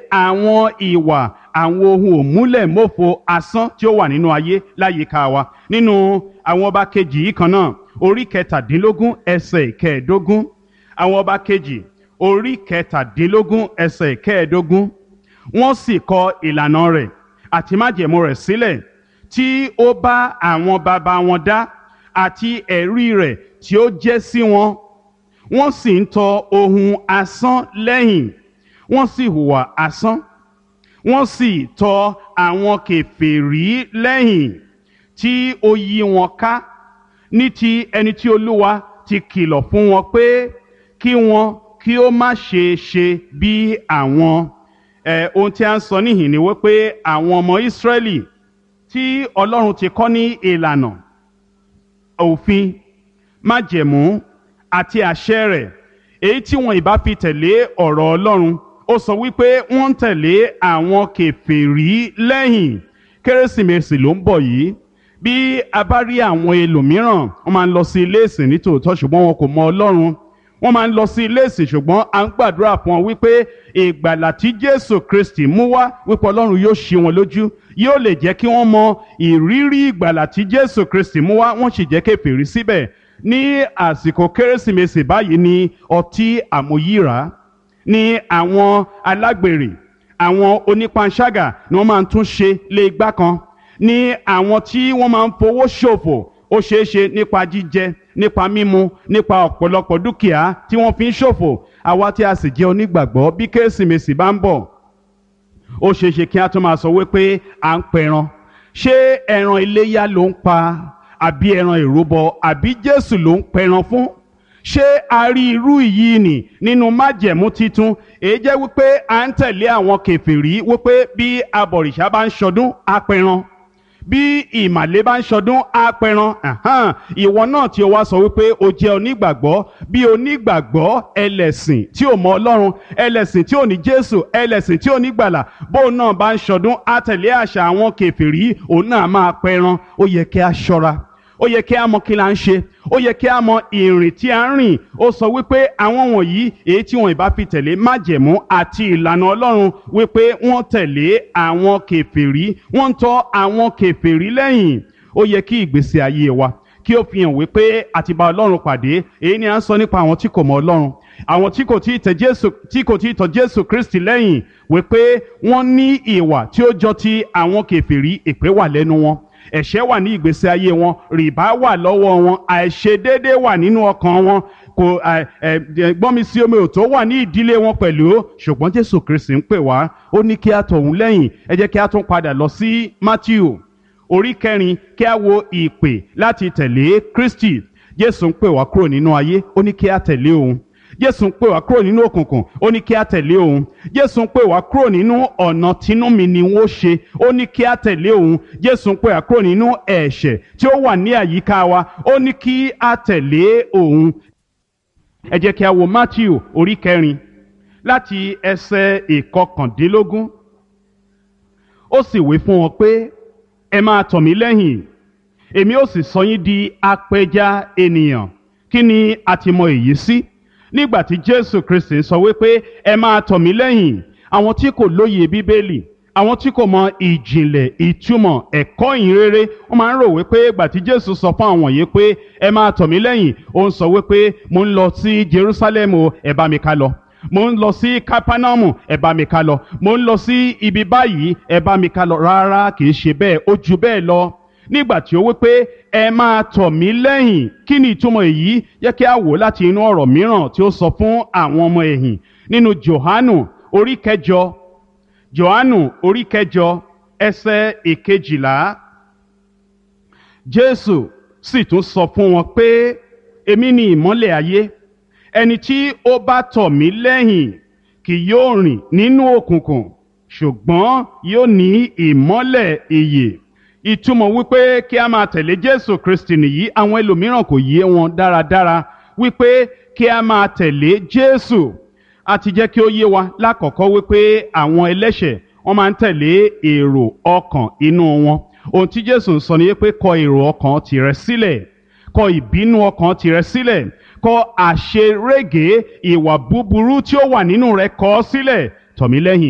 àwọn ìwà àwọn ohun òmúlẹ̀mófo asán tí ó wà nínú ayé láyìíká wa nínú àwọn ọba kejì yìí kan náà orí kẹtàdínlógún ẹsẹ̀ ìkẹẹ̀ẹ́dógún àwọn ọba kejì orí kẹtàdínlógún ẹsẹ̀ ìkẹẹ̀ẹ́dógún wọ́n sì kọ ìlànà rẹ̀ àti májẹ̀mú rẹ̀ sílẹ̀ tí ó bá àwọn baba wọn dá àti ẹ̀rí rẹ̀ tí ó jẹ́ sí wọn wọ́n sì ń tọ ohun asán lẹ́yìn wọ́n sì hùwà asán wọ́n sì tọ àwọn kèfèrí lẹ́yìn tí ó yí wọn ká ní ti ẹni tí olúwa ti kìlọ̀ fún wọn pé kí wọn kí ó má ṣe ṣe bí àwọn ẹ ohun tí a ń sọ níhìn ni wípé àwọn ọmọ Ísírẹ́lì tí Ọlọ́run ti kọ́ ní ìlànà òfin májẹ̀mú àti àṣẹ rẹ̀ èyí tí wọn ìbá fi tẹ̀lé ọ̀rọ̀ Ọlọ́run ó sọ wípé wọ́n ń tẹ̀lé àwọn kèfèrí lẹ́yìn kérésìmesì ló ń bọ̀ yìí bí a bá rí àwọn ẹlòmíràn wọ́n máa ń lọ sí ilé ìsìn nítòótọ́ ṣùgbọ́n wọn kò mọ Ọlọ́run wọ́n máa ń lọ sí ilé ìsìn ṣùgbọ́n à ń gbàdúrà fún wọn wípé ìgbàlà tí Jésù Kristi mú wá wípé Ọlọ́run yóò ṣí wọn lójú yóò lè jẹ́ kí wọ́n mọ ìrírí ìgbàlà tí Jésù Kristi mú wá wọ́n sì jẹ́ kèfèrí síbẹ̀ ní àsìkò kérésìmesì báyìí ni ọtí àmúyíra ní àwọn alágbèrè àwọn onípanṣágà ni wọ́n máa ń tún ṣe lé igbá kan ní àwọn tí wọ́n máa ń fowó ṣòfò ó ṣeé ṣe nípa jíjẹ nípa mímu nípa ọ̀pọ̀lọpọ̀ dúkìá tí wọ́n fi ń ṣòfò àwa tí a sì jẹ́ onígbàgbọ́ bí kérésìmesì bá ń bọ̀ ó ṣeé ṣe kí a tún máa sọ wípé à ń pẹran ṣé ẹran iléyá ló ń pa àbí ẹran ìrúbọ àbí Jésù ló ń pẹran fún ṣé a rí irú yìí nì nínú májẹ̀mú titun èyí jẹ́ wípé à ń tẹ̀lé àwọn kèfèrí wípé bí abọ̀rìṣà bá ń ṣọdún á pẹran bí ìmàlẹ́ bá ń ṣọdún apẹran ìwọ náà tí o wá sọ wípé o jẹ́ onígbàgbọ́ bí onígbàgbọ́ ẹlẹ́sìn tí ò mọ Ọlọ́run ẹlẹ́sìn tí ò ní Jésù ẹlẹ́sìn tí ò ní gbàlà bóun náà bá ń ṣọdún á tẹ̀lé àṣà àwọn kèfèrí òun náà máa pẹran ó yẹ kí a ṣọ́ra ó yẹ kí a mọ kí la ń ṣe ó yẹ kí a mọ ìrìn tí a ń rìn ó sọ wípé àwọn wọ̀nyí èyí tí wọn ìbá fi tẹ̀lé májẹ̀mú àti ìlànà Ọlọ́run wípé wọ́n tẹ̀lé àwọn kèfèrí wọ́n ń tọ̀ àwọn kèfèrí lẹ́yìn ó yẹ kí ìgbésí ayé wa kí ó fi hàn wípé àti bá Ọlọ́run pàdé èyí ni à ń sọ nípa àwọn tí kò mọ Ọlọ́run àwọn tí kò tí tẹ Jésù tí kò tí tọ̀ Jésù Kristi lẹ́yìn wípé wọ́n ní ìwà tí ó jọ ti àwọn kèfèrí èpè wà lẹ́nu wọn ẹ̀ṣẹ̀ wà ní ìgbésí ayé wọn rìbá wà lọ́wọ́ wọn àìṣedéédé wà nínú ọkàn wọn kò gbọ́nmi sí omi òtó wà ní ìdílé wọn pẹ̀lú ṣùgbọ́n Jésù Kristi ń pè wá ó ní kí a tọ̀hún lẹ́yìn ẹ jẹ́ kí a tún padà lọ sí Matthew orí kẹrin kí a wo ìpè láti tẹ̀lé Kristi Jésù ń pè wá kúrò nínú ayé ó ní kí a tẹ̀lé òun jésù ń pè wá kúrò nínú òkùnkùn ó ní kí a tẹ̀lé òun jésù ń pè wá kúrò nínú ọ̀nà tínú mi ni wọ́n ṣe ó ní kí a tẹ̀lé òun jésù ń pè wá kúrò nínú ẹ̀ṣẹ̀ tí ó wà ní àyíká wa ó ní kí a tẹ̀lé òun. ẹ jẹ́ kí a wo matthew orí kẹrin láti ẹsẹ̀ ìkọkàndínlógún ó sì wí fún wọn pé ẹ máa tọ̀ mí lẹ́yìn èmi ó sì sọ yín di apẹja ènìyàn kí ni a ti mọ èyí sí? Si? nígbà tí jésù kristi sọ wípé ẹ máa tọ̀ mí lẹ́yìn àwọn tí kò lóye bíbélì àwọn tí kò mọ ìjìnlẹ̀ ìtumọ̀ ẹ̀kọ́ ìhìnrere wọ́n máa ń rò wípé ìgbà tí jésù sọ fún àwọn yìí pé ẹ máa tọ̀ mí lẹ́yìn ó ń sọ wípé mo ń lọ sí jerusalem ẹ bá mi ká lọ mo ń lọ sí kápánámù ẹ bá mi ká lọ mo ń lọ sí ibi báyìí ẹ bá mi ká lọ rárá kì í ṣe bẹ́ẹ̀ ó ju bẹ́ẹ̀ lọ nígbà tí ó wí pé ẹ máa tọ̀ mí lẹ́yìn kí ni ìtumọ̀ èyí yẹ kí a wò láti inú ọ̀rọ̀ mìíràn tí ó sọ fún àwọn ọmọ ẹ̀yìn nínú Jòhánù orí kẹjọ Jòhánù orí kẹjọ ẹsẹ̀ ìkejìlá Jésù sì tún sọ fún wọn pé èmi ni ìmọ́lẹ̀ ayé ẹni tí ó bá tọ̀ mí lẹ́yìn kì yóò rìn nínú òkùnkùn ṣùgbọ́n yóò ní ìmọ́lẹ̀ ìyè ìtumọ̀ wípé kí a máa tẹ̀lé jésù kristi nìyí àwọn ẹlòmíràn kò yé wọn dáradára wípé kí a máa tẹ̀lé jésù a ti jẹ́ kí ó yé wa lákọ̀ọ́kọ́ wípé àwọn ẹlẹ́ṣẹ̀ wọ́n máa ń tẹ̀lé èrò ọkàn inú wọn ohun tí jésù ń sọ ni pé kọ èrò ọkàn tìrẹ sílẹ̀ kọ ìbínú ọkàn tìrẹ sílẹ̀ kọ àṣerége ìwà búburú tí ó wà nínú rẹ kọ sílẹ̀ tọ̀ mí lẹ́yìn